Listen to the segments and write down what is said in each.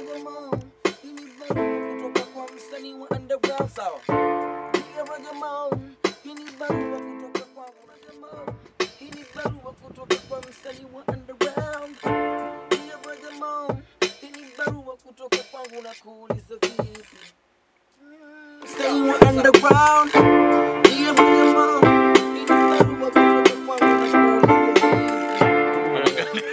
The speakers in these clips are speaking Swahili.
Rajamo, hii ni barua kutoka kwa msanii wa underground sawa. Dear Rajamo, hii ni barua kutoka kwangu Rajamo, hii ni barua kutoka kwa msanii wa underground. Dear Rajamo, hii ni barua kutoka kwangu na kuuliza vipi? Msanii wa underground. Dear Rajamo, hii ni barua kutoka kwangu na kuuliza vipi?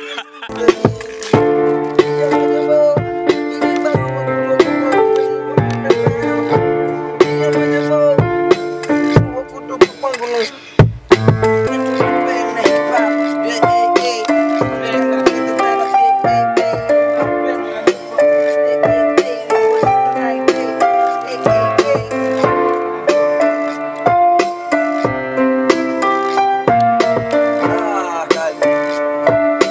Ah, kali.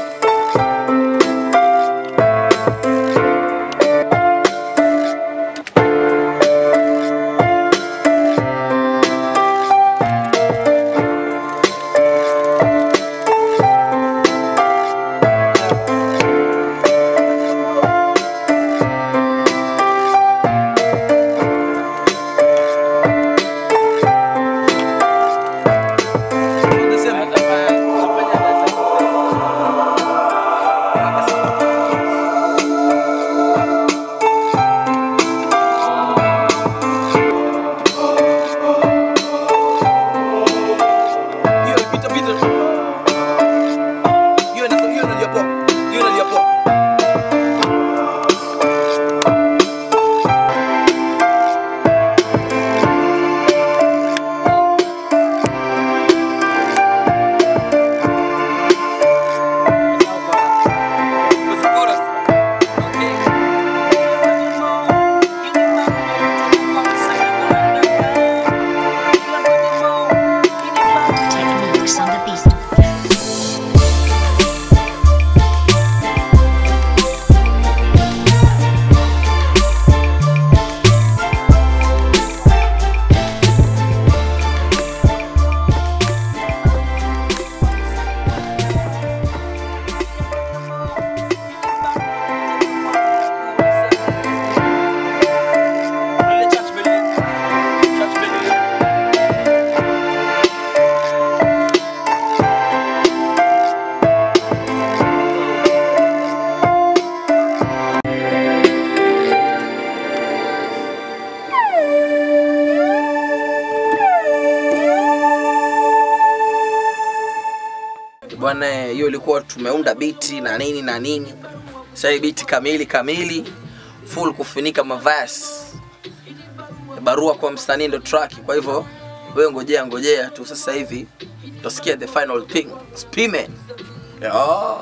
Hiyo pita pita. Hiyo ina hiyo inalia poa. Hiyo inalia poa. What's the chorus? Okay. Techniques on the beat. Ile church building. Church building. bwana hiyo ilikuwa tumeunda biti na nini na nini sasa hii biti kamili kamili full kufunika mavasi barua kwa msanii ndo track kwa hivyo wewe ngojea ngojea tu sasa hivi utasikia the final thing spime yeah.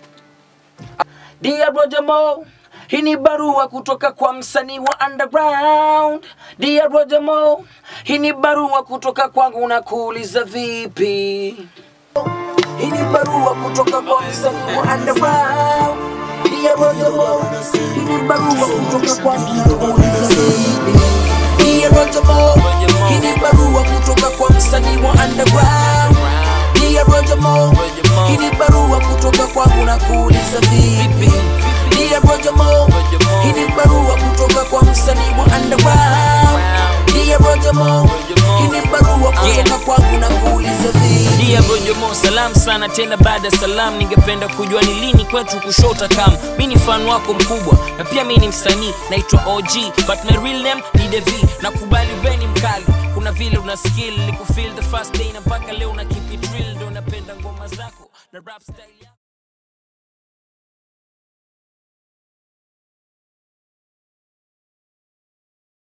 Dear Roger Mo, hii ni barua kutoka kwa msanii wa underground. Dear Roger Mo, hii ni barua kutoka kwangu na kuuliza vipi? Hii ni barua kutoka kwa msanii wa underground. Dear Roger Mo, hii ni barua kutoka kwangu na kuuliza vipi? Dear Roger Mo, hii ni barua kutoka kwa msanii wa underground. Dear Roger Mo, hii ni barua kutoka kwangu na kuuliza vipi? Dear Roger Mo, hii ni barua kutoka kwa msanii wa underground. Dear Roger Mo, hii ni barua kutoka kwangu na kuuliza vipi? Dia Bojomo, salam sana tena baada ya salam, ningependa kujua ni lini kwetu kushota kam. Mi ni fan wako mkubwa na pia mi ni msanii, naitwa OG but my real name ni Devi. Nakubali we ni mkali, kuna vile una skill, nikufeel the first day na mpaka leo na keep it real, ndo napenda ngoma zako na rap style yako.